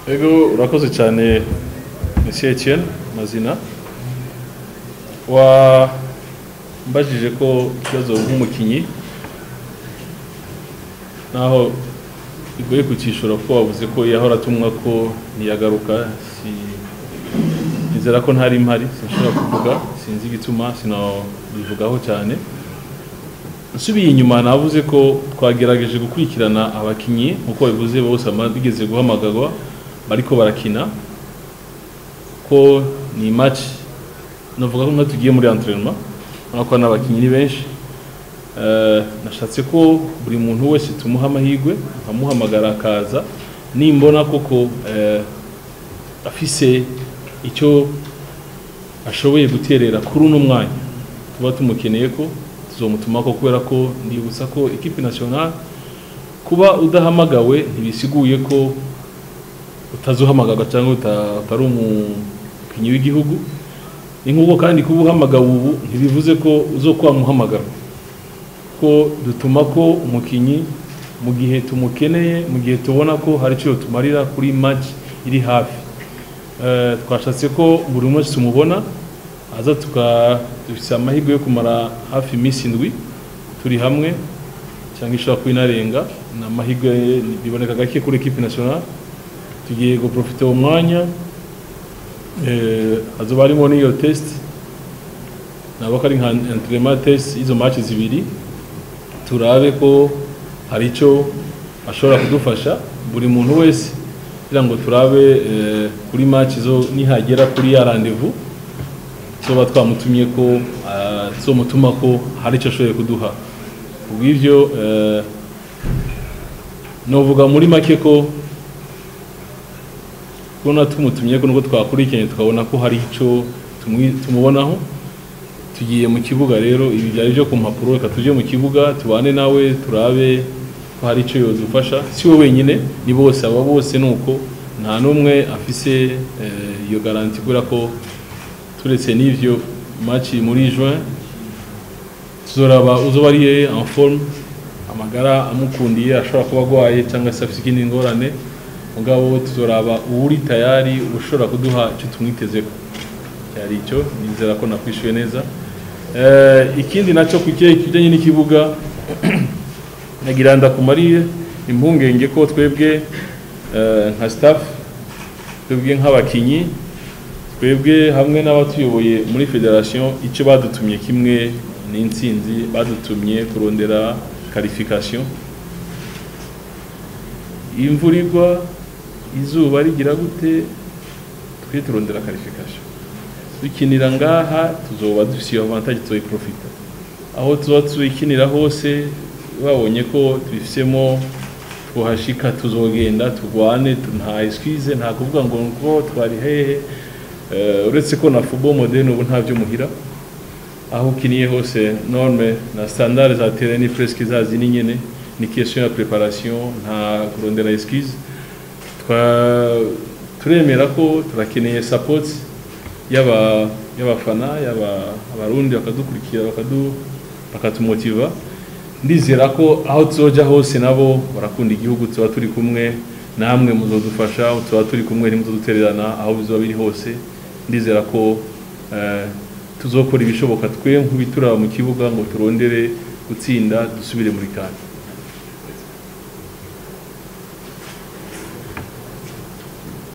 Ego urakoze cyane Monsieur Etienne Mazina wa mbajije ko ikibazo nk'umukinyi naho bigoye kukishura ko wavuze ko yahora atumwa ko ntiyagaruka si nizera ko ntari mpari sinshobora kuvuga sinzi igituma sinabivugaho cyane nsubiye inyuma navuze ko twagerageje gukurikirana abakinyi nkuko bivuze bose ama- bigeze guhamagarwa bariko barakina ko ni match navuga ko nka tugiye muri entraînement urabona ko n'abakinyi ni benshi Eh, nashatse ko buri muntu wese tumuha amahirwe nkamuhamagara akaza nimbona koko eh, afise icyo ashoboye guterera kuri uno mwanya tuba tumukeneye ko tuzomutuma ko kubera ko ndibutsa ko equipe nationale kuba udahamagawe ntibisiguye ko utazuhamagarwa cyangwa uta- utari umukinnyi w'igihugu ni nk'uko kandi kuba uhamagawe ubu ntibivuze ko uzokwamuhamagara ko dutuma ko umukinnyi mu gihe tumukeneye mu gihe tubona ko hari icyo tumarira kuri match iri hafi Eh, twashatse ko buri umwe wese tumubona aza tuka dufite amahirwe yo kumara hafi iminsi indwi turi hamwe cyangwa ishobora kuba inarenga ni amahirwe biboneka gake kuri equipe nationale tugiye guprofita uwo mwanya eh, hazoba harimo n'iyo test nabo ko ari nka entraînement test y'izo match zibiri turabe ko hari icyo ashobora kudufasha buri muntu wese kugira ngo turabe eh, kuri match zo nihagera kuri ya rendez-vous tuba twamutumye ko ah, tuzomutuma ko hari icyo ashoboye kuduha kubw'ibyo eh, novuga muri make ko kubona tumutumye ko nubwo twakurikiranye tukabona ko hari icyo tumwi- tumubonaho tugiye mu kibuga rero ibi byari byo ku mpapuro reka tujye mu kibuga tubane nawe turabe ko hari icyo yodufasha si we wenyine ni bose aba bose ni uko nta n'umwe afise eh, iyo garanti kubera ko turetse n'ivyo match muri juin tuzoraba uzoba ari en forme amagara amukundiye ashobora kuba agwaye cyangwa se afite ikindi ngorane mugabo tuzoraba uwuri tayari ushobora kuduha icyo tumwitezeko cyari icyo nizera ko nakwishyuye neza Eh, ikindi nacyo ku kijyanye n'ikibuga nagira ndakumariye impungenge ko twebwe eh, nka staff twebwe nk'abakinyi twebwe hamwe n'abatuyoboye muri federation icyo badutumye kimwe n'intsinzi badutumye kurondera qualification imvura igwa izuba rigira gute twe turondera qualification dukinira ngaha tuzoba dufise iyo avantage tuzoyiprofita aho tuba tuyikinira hose babonye ko tubifisemo tuhashika tuzogenda turwane tu- nta excuse nta kuvuga ngo ngo twari hehe Eh, uretse ko na football moderne ubu nta byo muhira aho ukiniye hose norme na standard za terrain ni presque zazi ni nyene ni question ya preparation nta kurondera excuse twa turemera ko turakeneye support yaba y'abafana yaba abarundi bakadukurikira bakadu bakatumotiva ndizera ko aho tuzoja hose nabo barakunda igihugu tuba turi kumwe namwe muzodufasha tuba turi kumwe ntimuzodutererana aho bizoba biri hose ndizera ko eh, tuzokora ibishoboka twe nk'ubituraba mu kibuga ngo turondere gutsinda dusubire muri kane